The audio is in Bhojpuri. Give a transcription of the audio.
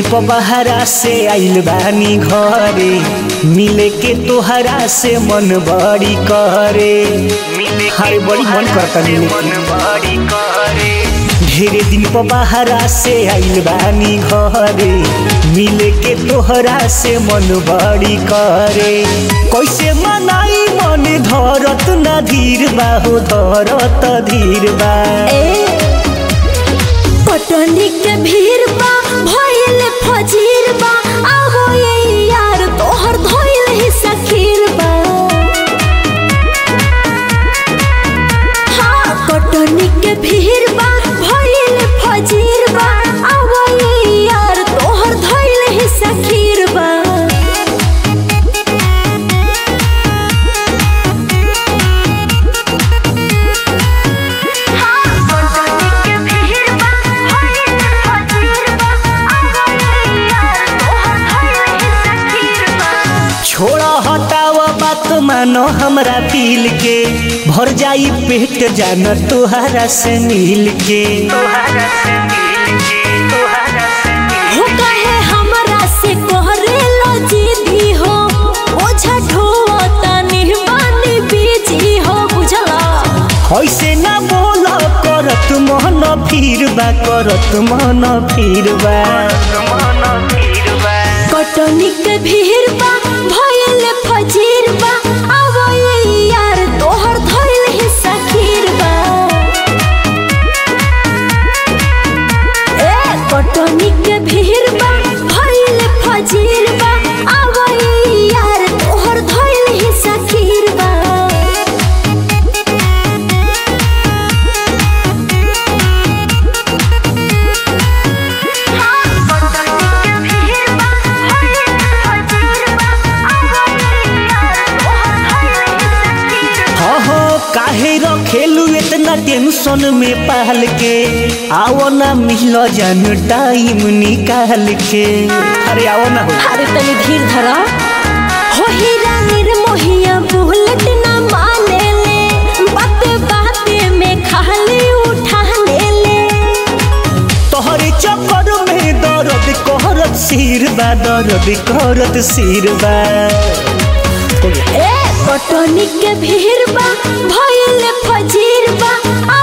प बहरा से आइल बानी घरे मिले के तोहरा से मन बड़ी करे अरे बड़ी मन करता मिले के ढेरे दिन प बहरा से आइल बानी घरे मिले के तोहरा से मन बड़ी करे कैसे मनाई मन धरत ना धीर बा हो धरत धीर बा पटनी के भीड़ बा भइल फजीर बा आहो ये यार तोहर धइल ही सखीर बा हाँ पटनी के भीड़ बा भइल फजीर बा आहो ये यार तोहर धइल ही सखीर बा छोड़ा हटावा बात मानो हमरा दिल के भर जाई पेट जान तोहरा से मिल के हो कहे हमरा से कहरे लो जीदी हो ओझा ढोता निहबानी बीजी हो बुझला ऐसे ना बोल करत मन फिर बा करत मन फिर बा कटनी के भीड़ बा भइल फजीर बा आवा ये यार तोहर धइल ही सखीर बा ए कटनी के भीड़ बा भइल फजीर बा आवा ये यार तोहर धइल ही सखीर बा हाँ हाँ काहे रखेलू इतना टेंशन में पाल के आओ ना मिल जान टाइम निकाल के अरे आओ ना हो अरे तनी धीर धरा हो हीरा निर्मोहिया बुलेट ना माने ले बात बात में खाली उठा ले ले तोहरे चक्कर में दर्द करत सिर बा दर्द करत सिर बा ए कटनी के भीड़ बा भइल फजीर बा